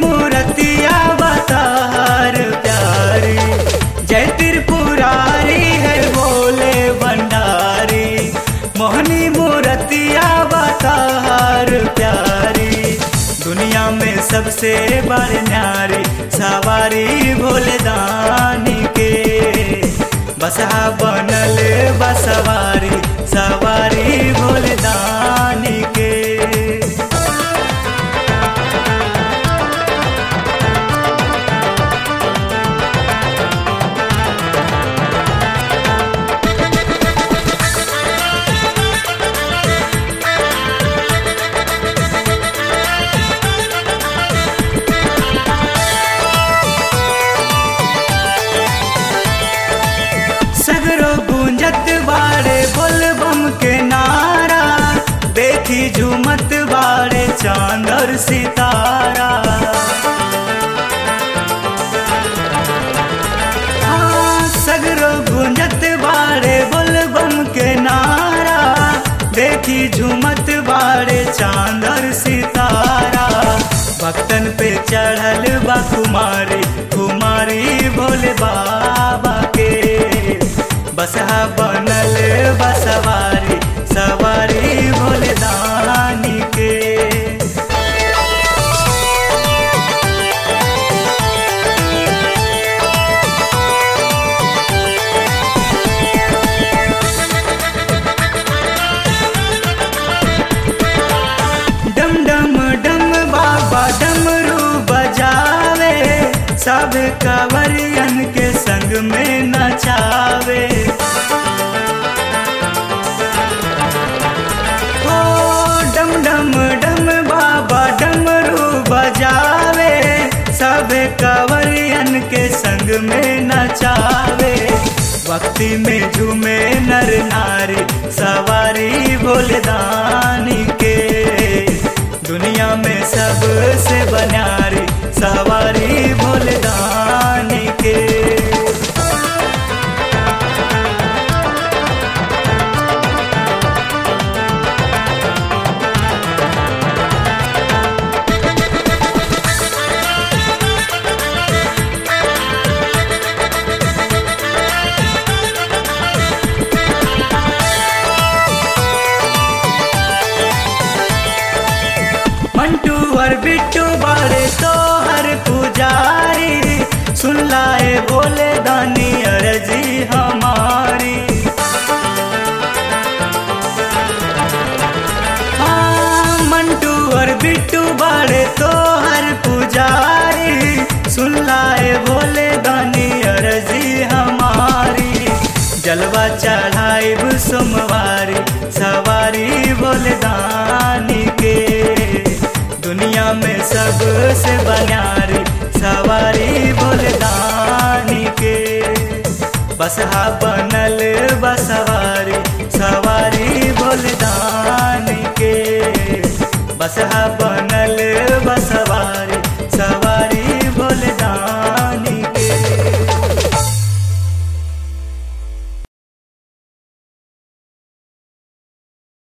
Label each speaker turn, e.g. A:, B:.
A: मूर्तिया बतार प्यारी जय त्रिपुरारी है बोले भंडारी मोहनी मूर्तिया बतार प्यारी दुनिया में सबसे बड़ न्यारी सवारी भोले दानी के बसहा बनल बसवारी सवारी भोले दानी के सगरो गूंजत बाड़े बोलबम के नारा देखी झूमत बाड़े चांद और सितारा हाँ, सगरो गूंजत बाड़े बोलबम के नारा देखी झूमत बाड़े चांद और सितारा भक्तन पे चढ़ल बा कुमारी कुमारी भोले बाबा के बसहा बनल बसवारी सवारी भोले दानी के डम डम डम बाबा डमरू बजावे सब कवरियन के संग में नचावे ओ डम डम डम बाबा डमरू बजावे सब कवरियन के संग में नचावे भक्ति में झूमे नर नारी सवारी भोले दानी के दुनिया में सबसे बन्यारी सवारी भोले दानी के मंटू और बिट्टू बारे तो हर पुजारी सुन लाए बोले दानी अर्जी हमारी हाँ, मंटू और बिट्टू बारे तो हर पुजारी सुन लाए बोले दानी अर्जी हमारी जलवा चढ़ाई सोमवारी सवारी बोले दानी के दुनिया में सबसे बन्यारी सवारी बोले दानी के बसहा बन